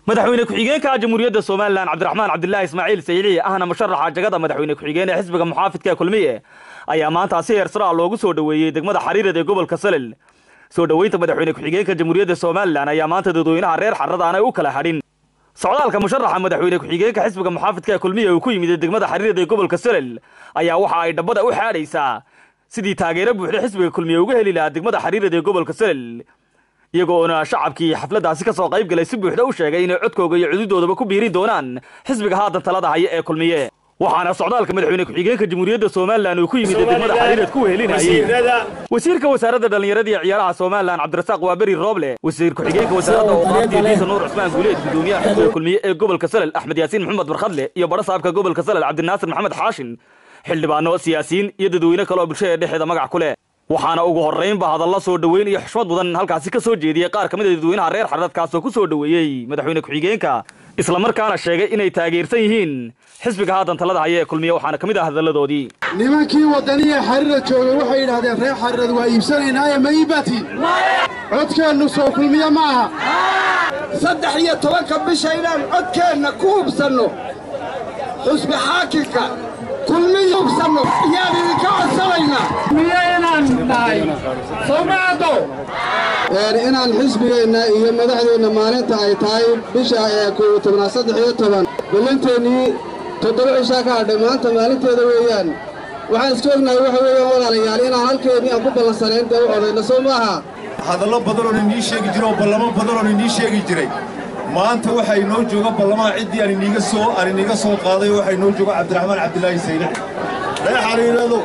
madaxweyne ku-xigeenka jamhuuriyadda somalilan cabdiraxmaan cabdilaahi ismaaciil saylici ahna musharaxa jagada madaxweyne ku-xigeen ee xisbiga muxaafidka kulmiye ayaa maanta si heersaraa loogu soo dhoweeyey degmada xariirad ee gobolka salel soo dhoweynta madaxweyne ku-xigeenka jamhuuriyadda somalilan ayaa maanta dadweynaha reer xarrada aanay u kala hadhin socdaalka musharaxa madaxweyne ku-xigeenka xisbiga muxaafidka kulmiye uu ku yimid degmada xariirad ee gobolka salel ayaa waxa ay dhabbada u xaadhaysaa sidii taageero buuxda xisbiga kulmiye uga heli lahaa degmada xariirad ee gobolka salel iyagoona shacabkii xafladdaasi ka soo qayb galay si buuxda u sheegay inay codkooga iyo cududoodaba ku biiri doonaan xisbiga haatan talada haya ee kulmiye waxaana socdaalka madaxweyne ku-xigeenka jamhuuriyadda somalilan uu ku yimid degmada xariirad ku wehelinayay wasiirka wasaaradda dhallinyarada iyo ciyaaraha somalilan cabdirasaaq waaberi rooble wasiir ku-xigeenka wasaaradda ooqaaftiyo diisa nuur cusmaan guuleed gudoomiyaha xisbiga kulmiye ee gobolka salel axmed yaasiin maxamed barkhadle iyo badhasaabka gobolka salel cabdinaasir maxamed xaashin xildhibaano siyaasiyiin iyo dadweyne kale oo bulshada dhexeeda magac ku leh waxaana ugu horraynba hadalla soo dhoweyn iyo xushmad mudan halkaasi ka soo jeediyey qaar ka mid a dadweynaha reer xaradkaasoo ku soo dhoweeyey madaxweyne ku-xigeenka islamarkaana sheegay inay taageersan yihiin xisbiga haatan talada haya ee kulmiye waxaana ka mid ah hadalladoodii nimankii waddaniya xariirad joogay waxay yidhaahdeen reer xariirad waa iibsanaynaaye ma iibati codkeennu soo kulmiye ma aha saddex iyo tobanka bisha inaan codkeenna ku hubsanno xusbi xaakimka kulmiya hubsanno iyaan idinka codsanaynaa miye inaan nahay soomaado inaan xisbigeenna iyo madaxdeenna maalinta ay tahay bisha ee kow tobnaad saddex iyo toban ballanteennii toddoba cishaa ka hadhay maanta maalinteeda weeyaan waxaan iska ognahay waxa weeyaan walaalayaal inaan halkeennii aan ku ballansanayn dee u odayna soo maaha hadallo badanoon inii sheegi jiro oo ballamo badanoon inii sheegi jiray maanta waxaa inoo jooga ballamaha ciddii aan iniiga soo aan iniiga soo qaaday waxaa inoo jooga cabdiraxmaan cabdilaahi saylic reer xariiradu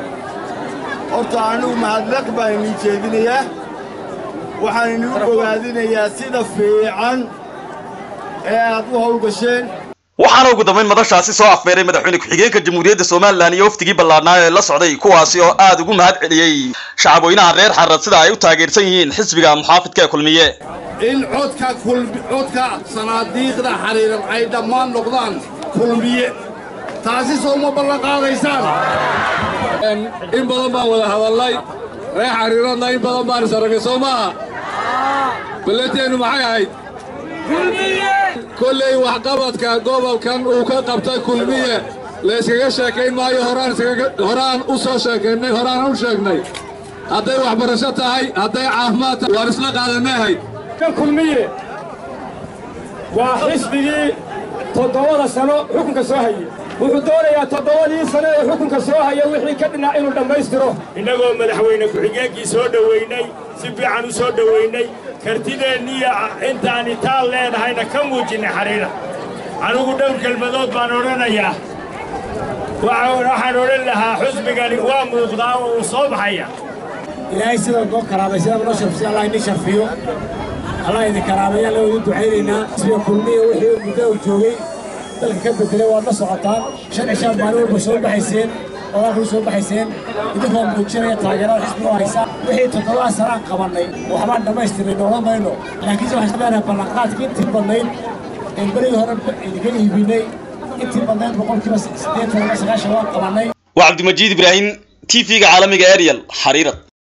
horta anigu mahadnaq baan inii jeedinayaa waxaan inuu bogaadinayaa sida fiican ee aad u howlgasheen waxaana ugu dambayn madashaasi soo afbeeray madaxweyne ku-xigeenka jamhuuriyadda somalilan iyo waftigii ballaadhnaa ee la socday kuwaasi oo aad ugu mahad celiyey shacabweynaha reer xarad sida ay u taageersan yihiin xisbiga muxaafidka ee kulmiye in codka codka sanaadiiqda xariiran ay dhammaan noqdaan kulmiye taasi soo ma ballan qaadaysaan in badan baan wada hadallay reer xariiradna in badan baan isaragay soo maaha balleteennu maxay ahayd kolley waxqabadka gobolkan uu ka qabtay kulmiye layskaga sheekayn maayo horaan u soo sheekaynay horaan u sheegnay hadday waxbarasho tahay hadday caafimaad tahay waan isla qaadanahay kulmiye waa xisbigii toddobada sano xukunka soo hayey wuxuu doonayaa toddobadii sano ee xukunka soo haya wixii ka dhinac inuu dhammaystiro innagoo madaxweyne ku-xigeenkii soo dhowaynay si fiican u soo dhowaynay kartideenniyo intaan itaal leenahayna ka muujinnay xariira anigu dhowr kelmadood baan odhanayaa waxaan odhan lahaa xusbigani waa muuqdaa oo uu soo baxaya ilaahay sidaa noo karaamay sidaa noo sharfiyo allah idin sharfiyo allah idin karaamaya alla idin ducaynaynaa sida kulmiya wixii muddo uu joogay dalka ka bedelay waad la socotaan shan cishaan maalin walba soo baxayseen oo halkuu soo baxayseen idinkoo muujinaya taageerada xisbiga oo haysa wixii toddobaa sanaan qabannay waxbaan dhammaystirnay noola mayno laakiinse waxaan leenahay ballanqaadkii intii badnayd een berigii hore idinka iibinay intii badnayd boqolkiiba siddeetan sagaashan waan qabannay waa cabdimajiid ibraahim t v-ga caalamiga ariel xariirad